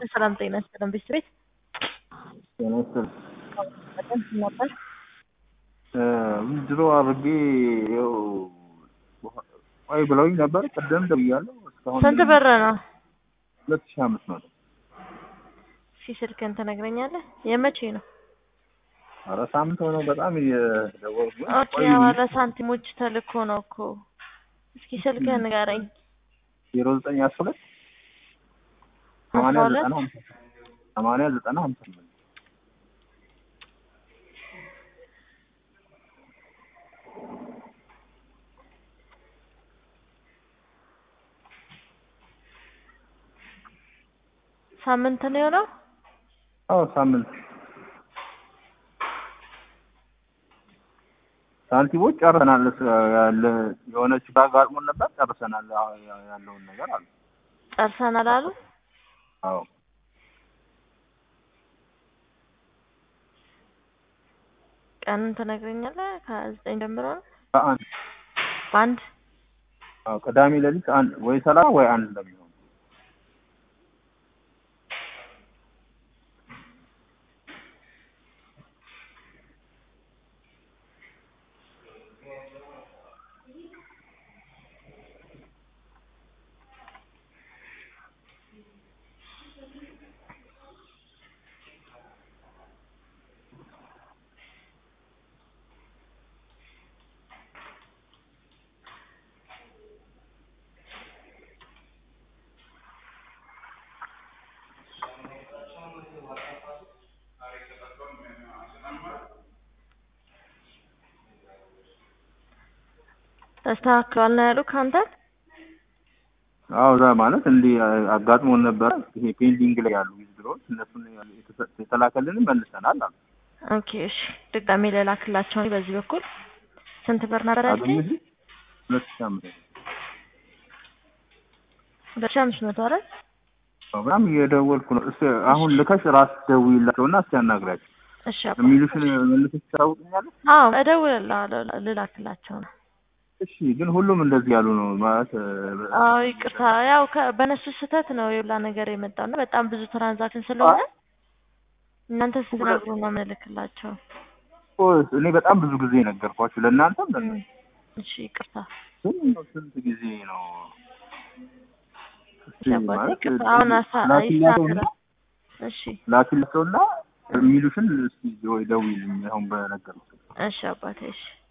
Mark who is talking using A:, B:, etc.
A: ሰላም ጤና ይስጥልን ቤተሰቤት
B: ጤና ይስጥልኝ።
A: በጣም ነበር
B: ድሮ አድርጌ ይኸው ቆይ ብለውኝ ነበር። ቅድም ደውያለሁ። እስካሁን
A: ስንት ብር ነው?
B: ሁለት ሺህ አምስት መቶ
A: እስኪ ስልክህን ትነግረኛለህ? የመቼ ነው?
B: ኧረ ሳምንት ሆነው በጣም እየደወልኩ ነው።
A: ኦኬ
B: ቆይ
A: ዋለ ሳንቲሞች ተልኮ ነው እኮ። እስኪ ስልክህን ንገረኝ።
B: ዜሮ ዘጠኝ አስራ ሁለት
A: አስራ
B: ሰማንያ
A: ሁለት
B: ዘጠና ሀምሳ ሰማንያ ዘጠና ሀምሳ ስምንት
A: ሳምንት ነው የሆነው?
B: አዎ ሳምንት ሳንቲሞች ጨርሰናል። እስ- ያለ የሆነች ባግ አጋጥሞን ነበር ጨርሰናል። አዎ ያ- ያለውን ነገር አለ።
A: ጨርሰናል አሉ።
B: አዎ
A: ቀኑን ትነግረኛለህ? ከዘጠኝ ጀምሮ ነው
B: በአንድ
A: በአንድ
B: አዎ ቅዳሜ ሌሊት አንድ ወይ ሰላሳ ወይ አንድ እንደሚሆን
A: ተስተካክሏል ነው ያሉ ከአንተ
B: አዎ እዛ ማለት እንዲህ አጋጥሞን ነበረ። ይሄ ፔንዲንግ ላይ ያሉ ዊዝድሮዎች እነሱን የተሰ- የተላከልንን መልሰናል አሉ።
A: ኦኬ እሺ ድጋሜ ልላክላቸው ነው በዚህ በኩል ስንት ብር ነበር ያልከኝ?
B: አገኘህ? ሁለት ሺህ አምስት መቶ
A: ሁለት ሺህ አምስት መቶ አይደል?
B: በጣም እየደወልኩ ነው። እስኪ አሁን ልከሽ ራስ ደውይላቸውና እስኪ አናግራቸው
A: እሺ አባ
B: የሚሉሽን መልሰሽ ታውቅኛለሽ።
A: አዎ እደውልልሃለሁ ልላክላቸው ነው።
B: እሺ ግን ሁሉም እንደዚህ ያሉ ነው ማለት እ፣
A: አዎ ይቅርታ፣ ያው ከ- በእነሱ ስህተት ነው የሁላ ነገር የመጣው እና በጣም ብዙ ትራንዛክሽን ስለሆነ እናንተ ስትነግሩ ነው የምንልክላቸው።
B: ኦ፣ እኔ በጣም ብዙ ጊዜ ነገርኳችሁ ለእናንተም ለእነ
A: እም፣ እሺ ይቅርታ
B: ግን ስንት ጊዜ ነው እስኪ
A: አባቴ
B: ማለት
A: ይቅርታ። አሁን አሳ-
B: ላኪላቸውና
A: ይስተካከላል። እሺ
B: ላኪላቸውና የሚሉሽን እስኪ ወይ ደውይልኝ አሁን በነገርኩት
A: እሺ አባቴ እሺ